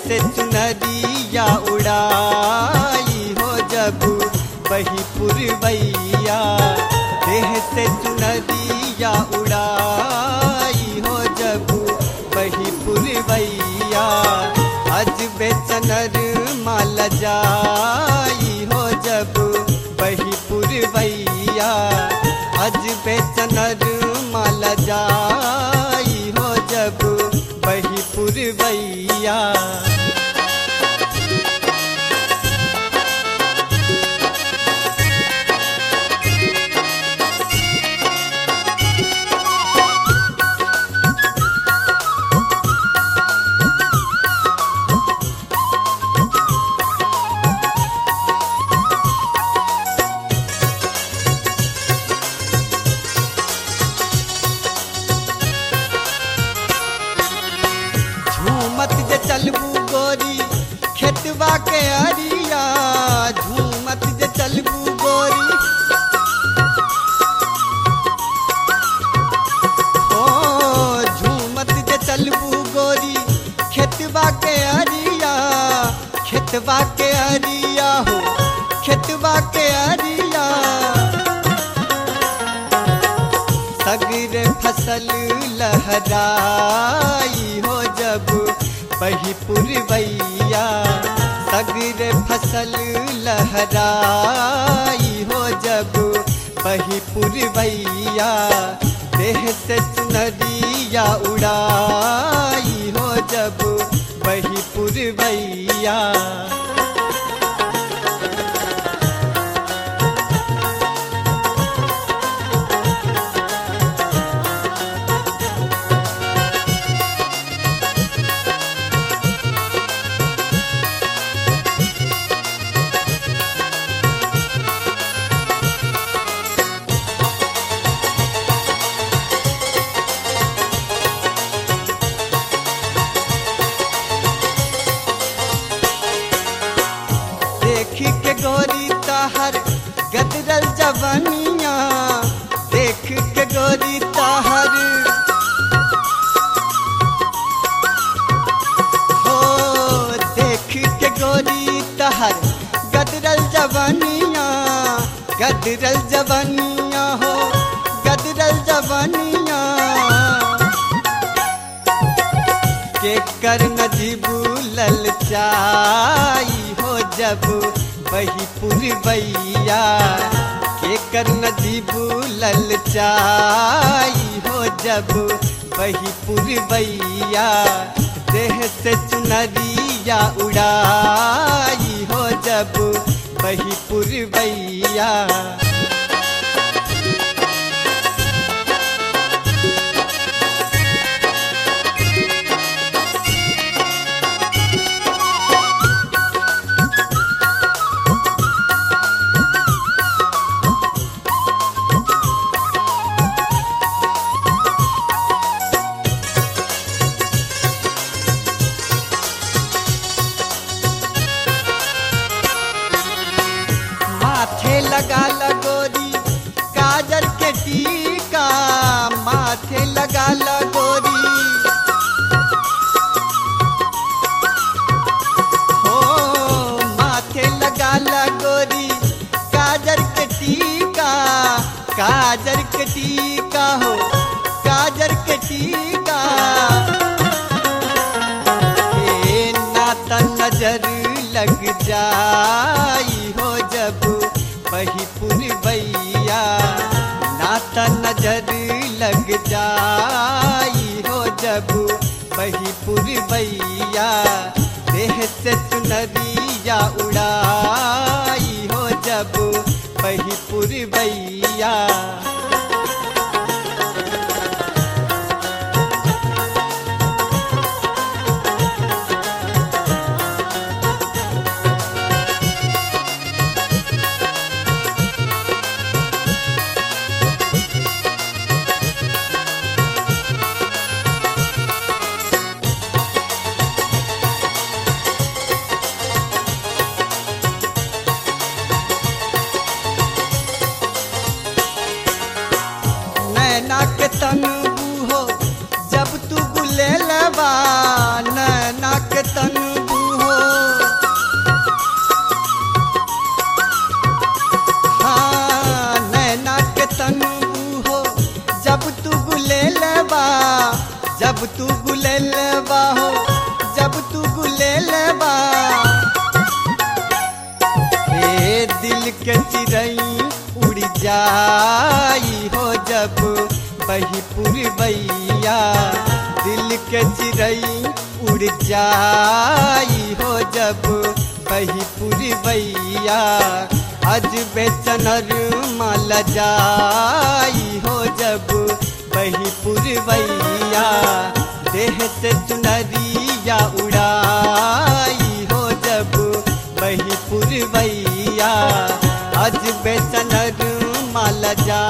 से चुनरिया उड़ाई हो जब बही पुरवैया देह से चुनरिया उड़ाई हो जब बही पुरवैया अज बेचनर माल जाई हो जब बही पुरवैया अज बेचनर माल जाई हो जब बही पुरवैया झूमत जे चलबू गोरी खेतवा के अरिया झूमत जे चलबू गोरी ओ झूमत जे चलबू गोरी खेतवा के अरिया खेतवा के अरिया हो खेतवा के अरिया सगर फसल लहराई हो जब बही पुरवैया सगर फसल लहराई हो जब बही पुरवैया देह से चुनरिया उड़ाई हो जब बही पुरवैया देख के गोरी ताहर गदरल जवनिया देख के गोरी ताहर हो देख के गोरी ताहर गदरल जवनिया गदरल जवनिया हो गदरल जवनिया के कर नजीबू ललचाई हो जब बही पुरवैया के कर नजीबू ललचाई हो जब बही पुरवैया देह से चुनरिया उड़ाई हो जब बही पुरवैया माथे लगा लगोरी काजल के टीका माथे लगा लगोरी हो माथे लगा लगोरी काजल के टीका काजल के टीका हो काजल के टीका हे नाता नजर लग जाई हो जब बही पुरवैया नाता नजर लग जाई हो जब बही पुरवैया देह से चुनरिया उड़ाई हो जब बही पुरवैया जाई हो जब बही पुरवैया दिल के चिड़ई उड़ जाई हो जब बही पुरवैया अज बेचनर माल जाई हो जब बही पुरवैया देह से चुनरिया उड़ाई हो जब बही पुरवैया अज बेचनर माल जा